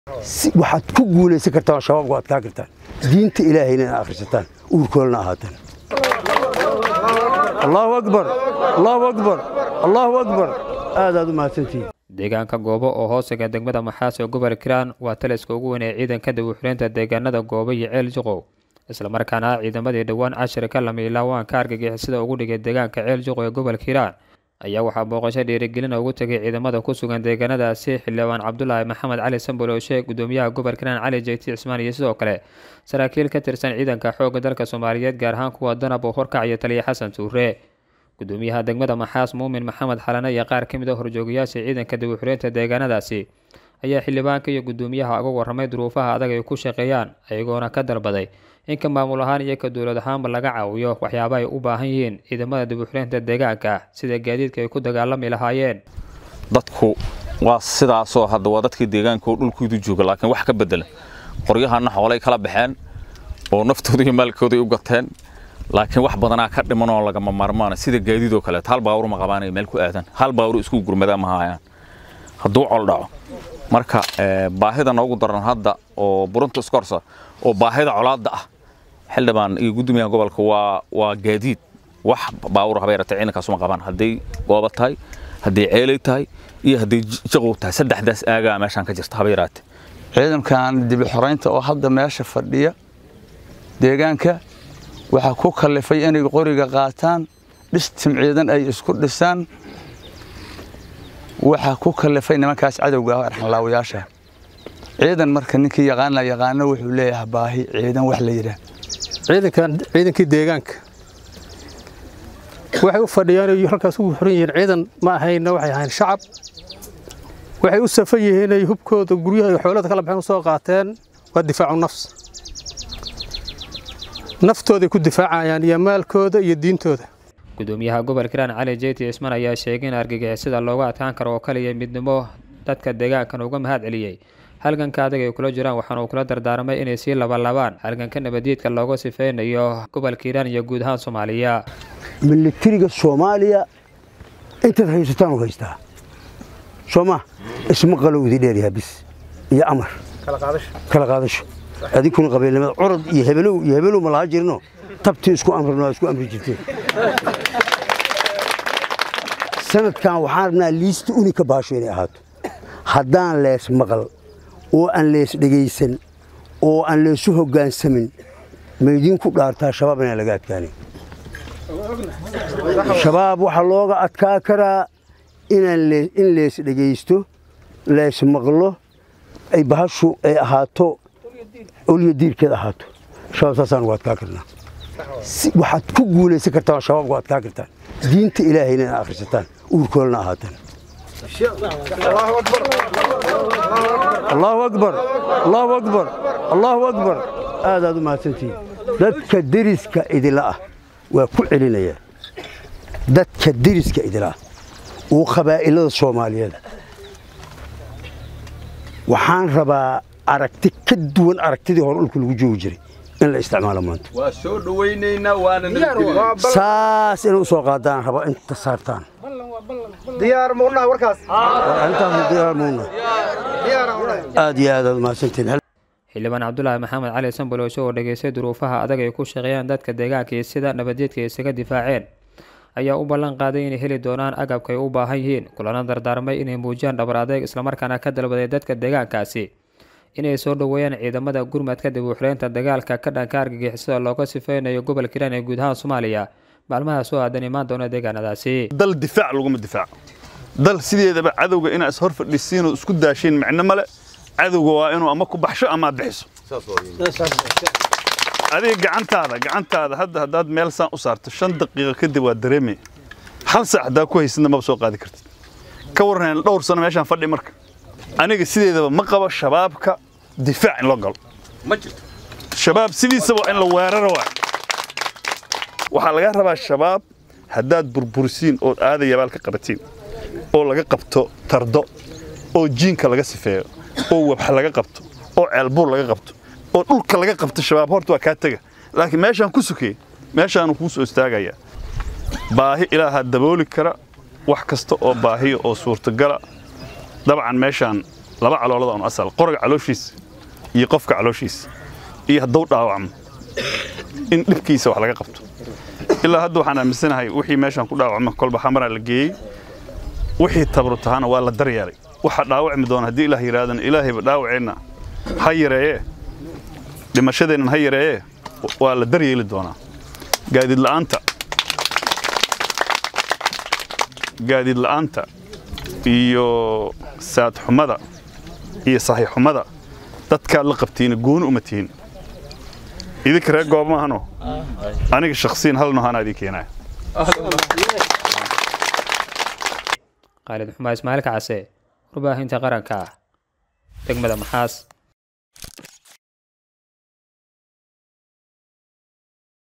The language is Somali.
waxaad ku guulaysan kartaan oo shabaabku adkaa kartaan diinta ilaahayna inaad akhrisataan uurkoolna ahaataan allahu akbar allahu akbar allahu akbar aadaad u mahadsantihiin deegaanka goobo oo hoosaga degmada maxaas ee gobol kiraan waa taliska ugu weyn ee ciidanka dabuuxuleynta deegaanada goobo iyo ceel juqow islamarkaana ciidamadii dhowaan cashir ka lamiilaa waan ka argagixisada ugu dhigay deegaanka ceel juqow ee gobol kiraan ayaa waxaa booqasho dhiirigelina ugu tegay ciidamada ku sugan deegaanadaasi xildhibaan cabdulaahi maxamed cali sambolooshe gudoomiyaha gobol kiraan cali jeyti cismaan iyo sidoo kale saraakiil ka tirsan ciidanka xoogga dalka soomaaliyeed gaar ahaan kuwa danab oo horkacaya taliya xasan tuure gudoomiyaha degmada maxaas muumin maxamed xalane iyo qaar ka mid a horjoogayaasha ciidanka dabuuxuleynta deegaanadaasi ayaa xildhibaanka iyo gudoomiyaha uga warramay duruufaha adag ay ku shaqeeyaan ayagoona ka dalbaday in ka maamul ahaan iyo ka dowlad ahaanba laga caawiyo waxyaaba ay u baahan yihiin ciidamada dabuuxuleynta deegaanka sida gaadiidka ay ku dagaalami lahaayeen dadku waa sidaasoo hadda waa dadkii deegaanka oo dhulkoodu jooga laakiin wax ka bedela qoryahana xoolay kala baxeen oo naftooda iyo maalkooday u gateen laakiin wax badanaa ka dhiman oo lagama maarmaana sida gaadiidoo kaleeto hal baawur ma qabaanay meel ku aadan hal baawur isku gurmadaa ma haayaan hadduu col dhaco marka baahida noogu daran hadda oo burunta iskorsa oo baahida colaadda ah xildhibaan iyo gudoomiyaha gobolka waa waa gaadiid wax baawur habeerata ciidankaas uma qabaan hadday gooba tahay hadday ceelay tahay iyo hadday jaqow tahay saddexdaas aagaa meeshaan ka jirta habeeraate ciidankan dibi xoraynta oo hadda meesha fadhiya deegaanka waxaa ku kallifay inay qoriga qaataan dhistim ciidan ay isku dhisaan waxaa ku kallifay nimankaas cadowga ah arxanlaawayaasha ciidan marka ninkii yaqaana yaqaano wuxuu leeyahay baahi ciidan wax la yidhaah ciidankan ciidankii deegaanka waxay u fadhiyaan halkaas ugu xoran yihiin ciidan ma ahayna waxay ahayn shacab waxay u safan yihiin ay hubkooda guryaha iyo xoolada kala baxeen u soo qaateen waa difaacu nafs naftooday ku difaacayaan iyo maalkooda iyo diintooda gudoomiyaha gobol kiraan cali jeyti cismaan ayaa sheegay in argagixisada looga adkaan karo oo kaliya midnimo dadka deegaankan uga mahad celiyey halganka adag ay kula jiraan waxaana uu kula dardaarmay inay sii labanlabaan halganka nabadiidka looga sifeynayo gobolka hiiraan iyo guud ahaan soomaaliya militariga soomaaliya intaad haysataan u haystaa sooma isma qalowdi dheeryaha bis iyo amar kala qaadasho adinkuna qabiilnimada curad iyo hebelow iyo hebelow ma laha jirno tabtii isku amrino isku amri jirteen sanadkan waxaan rabnaa liista unika baasho inay ahaato haddaan lees maqal oo aan lees dhegaysan oo aan leesu hoggaansamin maydinku dhaartaa shabaab inaan laga adkaanin shabaab waxaa looga adkaa karaa inaan in lees dhegaysto lees maqlo ay bahashu ay ahaato olyo diibkeed ahaato shabaab saasaan ugu adkaa karnaa waxaad ku guulaysan kartaan oo shabaabku adkaa kartaan diinta ilaahayna inaad akhrisataan uurkoolna ahaataan allahu akbar allahu akbar allahu akbar aadaad u mahadsantihiin dadka deriska idila ah waa ku celinaya dadka deriska idila ah uu qabaa'ilada soomaaliyeed waxaan rabaa aragti ka duwan aragtidii hore dhulka lagu joogi jiray in la isticmaalo maanta waa soo dhawaynaynaa waana saas inay u soo qaadaan raba inta saartaan diyaar muqnaa warkaas intaas diyaar muuna aad iyo aad aad mahadsantiin xildhibaan cabdulaahi maxamed cali sambolooshe oo dhageystay duruufaha adag ay ku shaqeeyaan dadka deegaanka iyo sida nabadeedka ay isaga difaaceen ayaa u ballan qaaday inay heli doonaan agabka ay u baahan yihiin kulana dardaarmay inay muujiyaan dhabar adeeg islamarkaana ka dalbaday dadka deegaankaasi inay soo dhoweeyaan ciidamada gurmadka dabuuxuleynta dagaalka ka dhanka argagixisada looga sifeynayo gobol kiraan ee guud ahaan soomaaliya maalmaha soo aadan imaan doona deegaanadaasi dal difaac laguma difaaco dal sideedaba cadowga inaa is hor fadhisiinoo isku daashiin macno male cadowga waa inuu ama ku baxsho ama aad bixiso adiga gacantaada gacantaada hadda haddaad meel saan u saarto shan daqiiqo kadib waa dareemay hal saac haddaa ku haysidna maba soo qaadi kartid ka warran dhowr sano meeshaan fadhi marka aniga sideedaba ma qabo shabaabka difaac in loo galo ma jirto shabaab sidiisaba in la weeraro waa waxaa laga rabaa shabaab haddaad burburisiin ood aada yabaal ka qabatiin oo laga qabto tardo oo jiinka laga sifeeyo oo wabxa laga qabto oo ceelbuur laga qabto oo dhulka laga qabto shabaab horta waa kaa tega laakiin meeshaan ku sukey meeshaanu kuu soo istaagayaa baahi ilaahaa dabooli kara wax kasta oo baahiya oo suurtagala dabcan meeshaan laba caloolada un asal qoriga calooshiisa iyo qofka calooshiisa iyo hadduu dhaawacmo in dhibkiisa wax laga qabto ilaa hadda waxaan aaminsanahay wixii meeshaan ku dhaawacma kolba xamaraa la geeyey wixii tabru tahana waa la daryeelay waxa dhaawacmi doona haddii ilaah yidhahdana ilaahayba dhaawaceenna ha yareeyee dhimashadeennan ha yareeyee waa la daryeeli doonaa gaadiid la'aanta gaadiid la'aanta iyo saad xumada iyo saxiix xumada dadkaad la qabtiina gooni uma tihin idinka reer goob maahano aniga shakhsiyan hal nohanaa idin keenaya khaalid xumaa ismaaciil kacase warbaahinta qaranka degmada maxaas